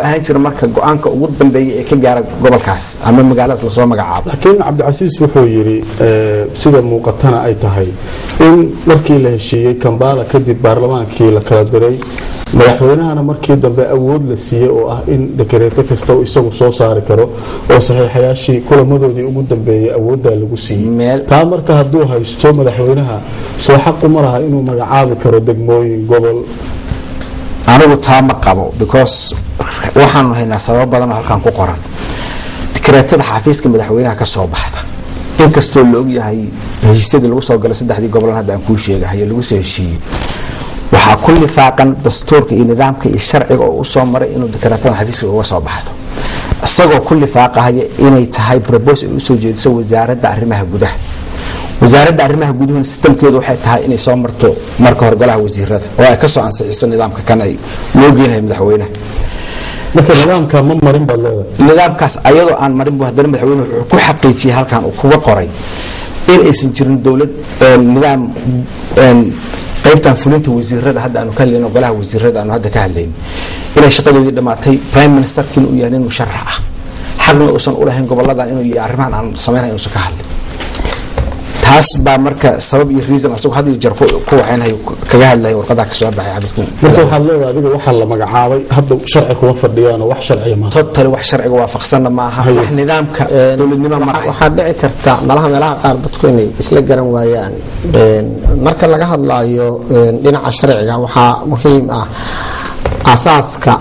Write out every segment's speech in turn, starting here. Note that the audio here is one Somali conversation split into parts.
ahaan jira marka go-aanka ugu dambeeya ee ka gaara gobolkaas ama magaaladaas lasoo magacaabo laakiin cabdicasiis wuxuu yidhi eh, sida muuqatana ay tahay in markii la heshiiyey kambala kadib baarlamaankii la kala diray madaxweynahana markii dambe awood la siiyey oo ah in dekareeto kasta uu isagu soo saari karo oo saxiixayaashii kulamadoodii ugu dambeeyey awooddaa lagu siiyey Meel- taa marka hadduu haysto madaxweynaha soo xaqu ma laha inuu magacaabi karo degmooyin gobol anigu taa ma qabo because waxaanu haynaa sababo badan oo halkan ku qoran dikreetada xafiiska madaxweynaha ka soo baxda inkastoo la ogyahay heshiisyadii lagu soo galay saddexdii gobolan hadda aan kuu sheegahayo lagu soo heshiiyey waxaa ku lifaaqan dastuurka iyo nidaamka iyo sharciga oo usoo maray inuu dikreetada xafiiska uga soo baxdo isagoo ku lifaaqahaya inay tahay probos ay usoo jeediso wasaaradda arrimaha gudaha wasaaradda arrimaha guduhuna sistamkeedu waxay tahay inay soo marto marka hore golaha wasiirada oo ay kasoo ansixiso nidaamka kan ay loo geenahay madaxweynaha marka nidaamka ma marin baad leedahay nidaamkaas ayadoo aan marin bu haddana madaxweynuhu wuxuu ku xaqiijiyey halkan uu kuga qoray in aysan jirin dowlad een, nidaam een, qaybtan fulinta wasiirada hadda aanu ka hadlayno golaha wasiirada aanu hadda ka hadlayno inay shaqadoodii dhammaatay prime ministerkiina uu yahay nin musharax ah xaqna uusan u lahayn goboladan inuu iyo arrimahan aan samaynayn inuusan ka hadlin taas baa marka sabab iyo reason asagoo had iyo jeer ku ku waxaynahay kaga hadlahay warqadaa ka soo baxay xafiiska marka waxaad leedahay adiga waxaa la magacaabay hadda sharci kuma fadhiyaanoo wax sharciya maaha totally wax sharciga waafaqsanna maaha wax nidaamka dowladnimo ma ahay waxaa dhici karta malaha meelaha qaar dadku inay isla garan waayaan Een, marka laga hadlayo een, dhinaca sharciga waxaa muhiim ah asaaska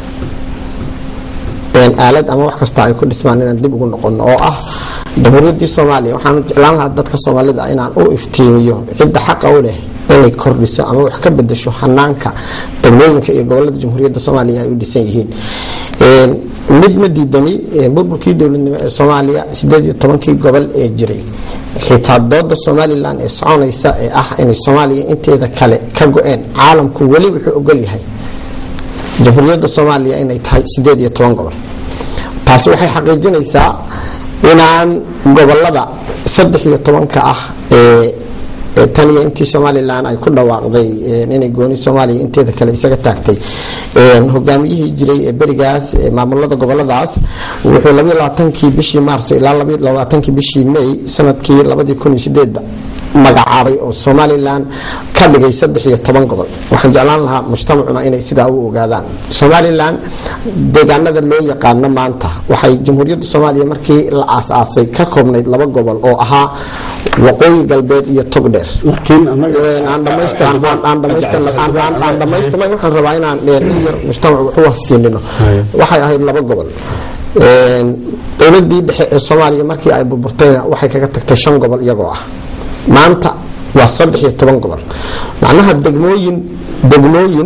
een, aalad ama wax kasta ay ku dhismaan inaan dib ugu noqono oo ah jamhuuriyaddii soomaaliya waxaan jeclaan lahaa dadka soomaalida inaan u iftiimiyo cidda xaqa u leh inay kordhiso ama wax ka bedesho hanaanka degmooyinka iyo gobolada jamhuuriyadda soomaaliya ay u dhisan yihiin Een, mid ma diidani een, burburkii dowladnimo ee soomaaliya sideed iyo tobankii gobol ee jiray xitaa dooda somalilan ee soconaysa ee ah inay soomaaliya inteeda kale ka go-een caalamku weli wuxuu ogol yahay jamhuuriyadda soomaaliya inay tahay sideed iyo toban gobol taasi waxay xaqiijinaysaa inaan gobolada saddex iyo tobanka ah ee ee tan iyo intii somalilan ay ku dhawaaqday een, inay gooni soomaaliya inteeda kale isaga taagtay een, hogaamiyihii jiray ee berigaas ee maamulada goboladaas wuxuu labayo labaatankii bishii maarso ilaa labayo labaatankii bishii may sanadkii labadii kun iyo sideedda magacaabay oo somalilan ka dhigay saddex iyo toban gobol waxaan jeclaan lahaa mujtamacuna inay sidaa u ogaadaan somalilan deegaanada loo yaqaano maanta waxay jamhuuriyadda soomaaliya markii la aasaasay ka koobnayd laba gobol oo ahaa waqooyi galbeed iyo togdheer laakiin annaga Een, aan dhamaystiran aan- aan dhamaystiran aan- aan- aan dhamaystirnay waxaan rabaa inaan een, in yar mujtamac wax u haftiinino Haya. waxay ahayd laba gobol Een, dowladii dhexe ee soomaaliya markii ay burburtayna waxay kaga tagtay shan gobol iyagoo ah maanta waa saddex iyo toban gobol macnaha degmooyin degmooyin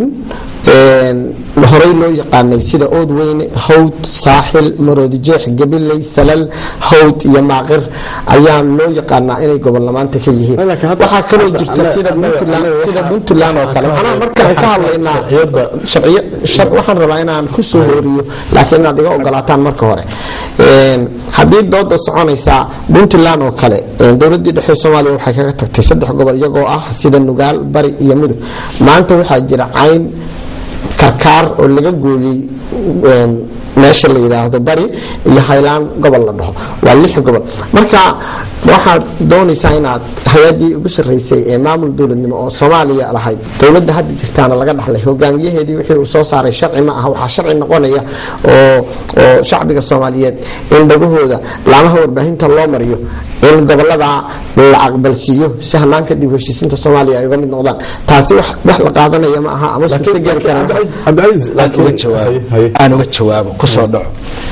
een, horey loo yaqaanay sida oodweyne hawd saaxil maroodijeex gabiley salal hawd iyo maaqir ayaa loo yaqaanaa inay gobolna maanta ka yihiin Laakiin hadda- waxaa kaloo hadda- jirta annaga- sida annaga- puntland annaga sida waxaa- puntland oo kale waxaa macnaha ka markaan ka hadlay hadlaynaa sharciyadda- sharciya shar waxaan rabaa inaan ku soo hooriyo laakiin inaad iga ogolaataan marka hore Een, haddii dooda soconaysa puntland oo kale een, dowladii dhexe soomaaliya waxay kaga tagtay saddex gobol iyagoo ah sida nugaal bari iyo mudug maanta waxaa jira cayn karkaar oo laga gooyey een, meesha la yidhaahdo bari iyo haylaan gobol la dhaho waa lix gobol marka waxaad doonaysaa inaad hay-adii ugu sarreysay ee maamul dowladnimo oo soomaaliya lahayd dowladda hadda jirtaana laga dhaxlay hogaamiyaheedii wixii uu soo saaray sharci ma aha waxaa sharci noqonaya oo oo shacbiga soomaaliyeed in dhagahooda laamaha warbaahinta loo mariyo in gobolada la aqbalsiiyo si hanaanka dib u heshiisinta soomaaliya ay uga mid noqdaan taasi wax wax la qaadanaya ma aha ama suurto geli kara ma aha. cabdicasiis aan uga laakiin jawaabo haye, haye. aan uga jawaabo kusoo dhaco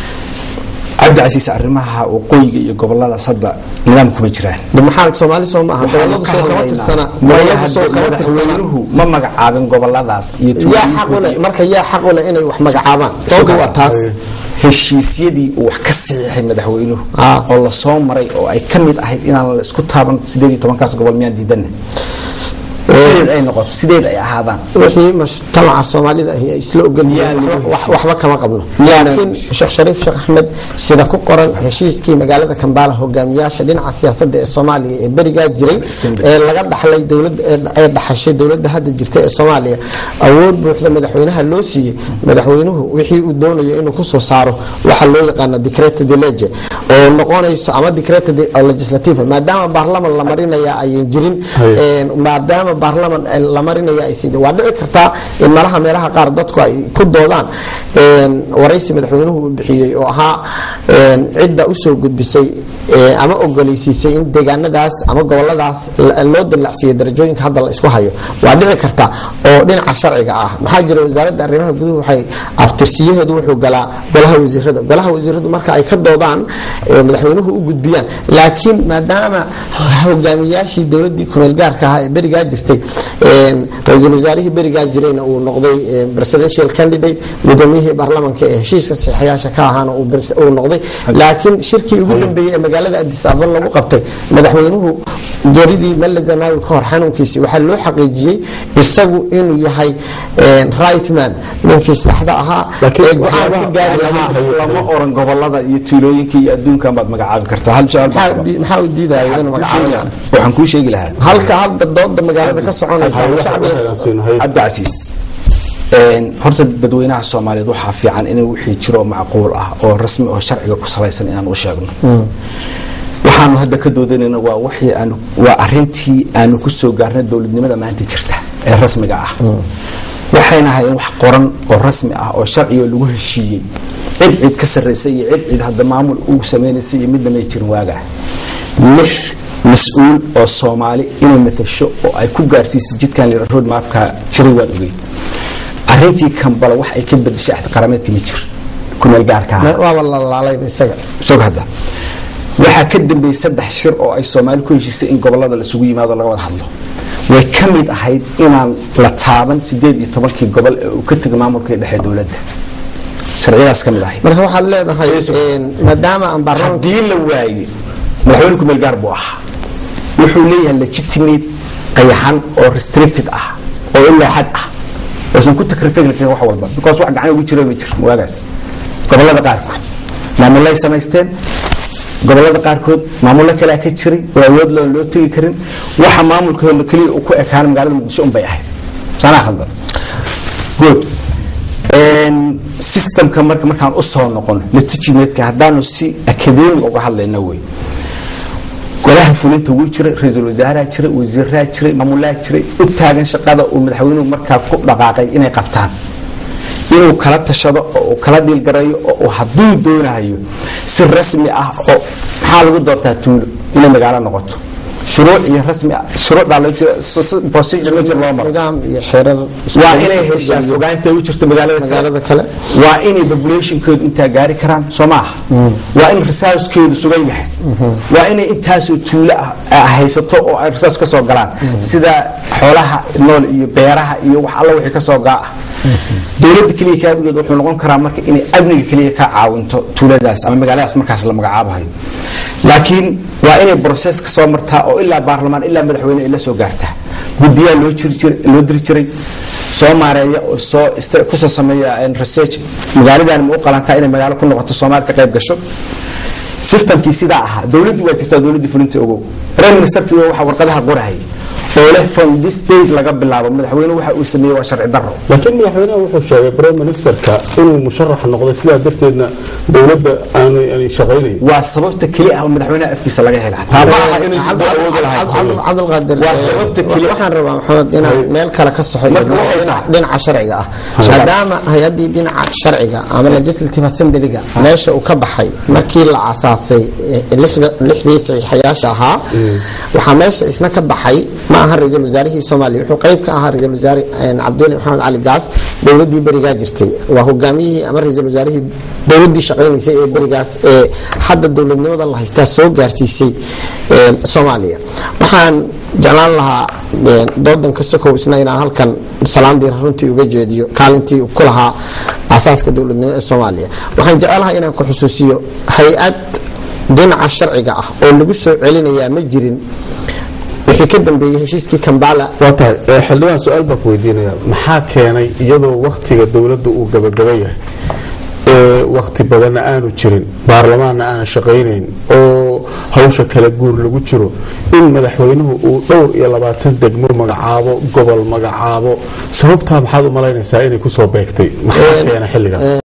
cabdicasiis arrimaha waqooyiga iyo goboladaas hadda nidaam kuma jiraan De maxaa soomaali soo maaha Waxaanu goboladu ka soo kama hadlaynaa tirsana maya goboladu soo hadda kama tirsana madaxweynuhu ma magacaabin goboladaas iyo yaa xaq u leh tuulooyinka marka yaa xaq u leh inay wax magacaabaan doodu waa taas heshiisyadii uu wax ka saxiixay madaxweynuhu Ah. oo lasoo maray oo ay ka mid ahayd inaan la isku taaban sideed iyo tobankaas gobol miyaan diidana sideed ay noqoto sideed ay ahaadaan wixii mujtamaca soomaalida ahi ay isla ogolyihiin Yaa lagu wax- waxba kama qabno Yaa laakiin sheekh shariif sheekh axmed sida ku qoran heshiiskii magaalada kambala hogaamiyaasha dhinaca siyaasadda ee soomaaliya ee berigaa jiray ee laga dhaxlay dowladda ee- ee dhaxashay dowladda hadda jirta ee soomaaliya awood buuxda madaxweynaha loo siiyey madaxweynuhu wixii uu doonayo inuu kusoo saaro waxa loo yaqaano decreta de lege oo noqonayso ama decreta de legislativa maadaama baarlaman la marinaya ayan jirin Haye. Een, maadaama baarlaman la marinaya aysan jirin waa dhici kartaa in malaha meelaha qaar dadku ay ku doodaan een, waraysi madaxweynuhu uu bixiyey oo ahaa een, cidda usoo gudbisay ee, ama ogoleysiisay in deegaanadaas ama goboladaas la- loo dallacsiiyey darajooyinka hadda la isku hayo waa dhici karta oo dhinaca sharciga ah maxaa jira wasaaradda arrimaha guduhu waxay aftirsiyaheedu wuxuu galaa golaha wasiirada golaha wasiiradu marka ay ka doodaan ee, madaxweynuhu u gudbiyaan laakiin maadaama hogaamiyaashii dowladii kumeel gaarka ahaa ee berigaa jirtay een, ra-iisul wasaarihii berigaa jirayna uu noqday een, presidential candidate gudoomiyihii baarlamanka ee heshiiska saxiixayaasha ka ahaana uu pres- uu noqday laakiin shirkii ugu dambeeyey ee magaalada addis ababa lagu qabtay madaxweynuhu geeridii melle zanaawi ka hor xanuunkiisii waxaa loo xaqiijiyey isagu inuu yahay een, right man ninkii saxda ahaa Laakiin ee go-aan ka waxyaabaha- gaari lahaa lama oran gobolada iyo tuulooyinka iyo adduunkan baad magacaabi kartaa hal su-aal baan maxaa qabaa. di- maxaa u diidaya inuu magacaabayaan waxaan kuu sheegi lahaa halka hadda dooda magaalada ka soconaysa Haye, wax- shacbiga waxaan siinahay. cabdicasiis een, horta dadweynaha soomaaliyeed waxaa fiican in wixii jiroo macquul ah oo rasmi oo sharciga ku salaysan inaan u sheegno waxaanu hadda ka doodanayna waa wixii aanu waa arintii aanu ku soo gaarnay dowladnimada maanta jirta ee rasmiga ah waxayna hayeen wax qoran oo rasmi ah oo sharciga lagu heshiiyey cid cid ka sarraysa iyo cid cid hadda maamul uu samaynaysay iyo midna may jirin waagaa lix mas-uul oo soomaali inay matasho oo ay ku gaarsiiso jidkan lira road mapka jiray waad ogeyd arintii kambala wax ay ka bedeshay axdi qarameedka ma jir kumeel gaarka ah waaba la laalayba isaga sog hadda waxaa ka dambeeyey saddex shir oo ay soomaali ku heshiisay in gobolada laisugu yimaado laga wada hadlo way ka mid ahayd inaan la taaban sideed iyo tobankii gobol ee uu ka tegay maamulkii dhexe dowladda sharciyadaas ka mid ahayd marka waxaad leedahay een, maadaama aan baarlamanka haddii la waayey madaxweyne kumeel gaar buu ahaa wuxuu leeyahay legitimate qayaxan oo restricted ah oo ilaa xad ah oosan ku takrifin karin wax walba because wax gacan ugu jira ma jir waagaas gobolada qaarkood maamulay samaysteen gobolada qaarkood maamulo kalea ka jiray oo awood loo loo tegi karin waxa maamulkooda keliya uu ku ekaana magaalada muqdisho un bay ahayd sanaa khaldan good Een, systemka marka markaan u soo noqono legitimateka haddaanu si academic uga hadlayna wey golaha fulinta wuu jiray ra-iisul wasaaraa jiray wasiiraa jiray maamulaa jiray u taagan shaqada uu madaxweynuhu markaa ku dhaqaaqay inay qabtaan inuu kala tashado oo uu kala dhiilgareeyo oo uu hadduu doonayo si rasmi ah oo maxaa lagu doortaa tuulo inay magaalo noqoto shuruuc iyo rasmi ah shuruucdaa loo jira so- so- procedure loo jira loo maro nidaam iyo xeerar waa inay heshaa fogaanta u jirto magaalada kale magaalada kale waa inay populationkoodu intaa gaari karaan soo maaha waa in resourcekeedu sugan yahay waa inay intaasoo tuulo ah ah haysato oo ay resource ka soo galaan sida xoolaha nool iyo beeraha iyo wax alla wixii ka soo gaa ah dowladda keliya kaabigeed wuxuu noqon karaa marka inay amniga keliya ka caawinto tuuladaas ama magaaladaas markaas la magacaabahayo laakiin waa inay process ka soo martaa oo ilaa baarlamaan ilaa madaxweyne ay la soo gaartaa guddiyaa loo jiri jiray loo diri jiray soo maareeya oo soo ist- kusoo sameeya een, research magaaladan ma u qalantaa inay magaalo ku noqoto soomaali ka qayb gasho systemkii sidaa ahaa dowladdii waa jirtaa dowladdii fulinta ogow prime ministerkii waa waxa warqadaha qorahayay oo leh from this date laga bilaabo madaxweyne waxa uu sameeyey waa sharci darro laakiin madaxweynaha wuxuu sheegay prime ministerka inuu musharax noqday sidaa darteedna dowladda aanay aanay shaqaynayn waa sababta keli ah oo madaxweynaha afkiisa laga hela taa ma aha inuusan dad awoodi lahayn cabdulqaadir Waa sababta keli- waxaan rabaa maxamed inaan meel kale ka soxo iyo Marka waxay tahay- dhinaca sharciga ah maadaama hay-adii dhinaca sharciga ama legislative assemblyga meesha uu ka baxay markii la asaasay eh, lixda- lixdii saxiixayaasha ahaa waxaa meesha isna ka baxay ma aha ra-iisul wasaarihii soomaaliya wuxuu qayb ka ahaa ra-iisul wasaare eh, cabdiweli maxamed cali gaas dowladii berigaa jirtay waa hogaamiyihii ama ra-iisul wasaarihii dowladii shaqaynaysay ee berigaas ee hadda dowladnimada la haystaa soo gaarsiisay eh, soomaaliya waxaan jeclaan lahaa eh, doodan ka sokow isna inaan halkan salaandii runtii uga jeediyo kaalintii uu ku lahaa asaaska dowladnimo ee soomaaliya waxaan jecelahay inaan ku xusuusiyo hay-ad dhinaca sharciga ah oo lagu soo celinayaa ma jirin wixii ka dambeeyey heshiiskii kambala waa tahay ee xildhibaan su-aal baan ku weydiinaya maxaa keenay iyadoo wakhtiga dowladda uu gabagaba yahay ee wakhti badanna aanu jirin baarlamaanna aanan shaqaynayn oo hawsha kala guur lagu jiro in madaxweynuhu uu dhowr iyo labaatan degmo magacaabo gobol magacaabo sababtaa maxaad u malaynaysaa inay kusoo beegtay maxaa keena xilligaas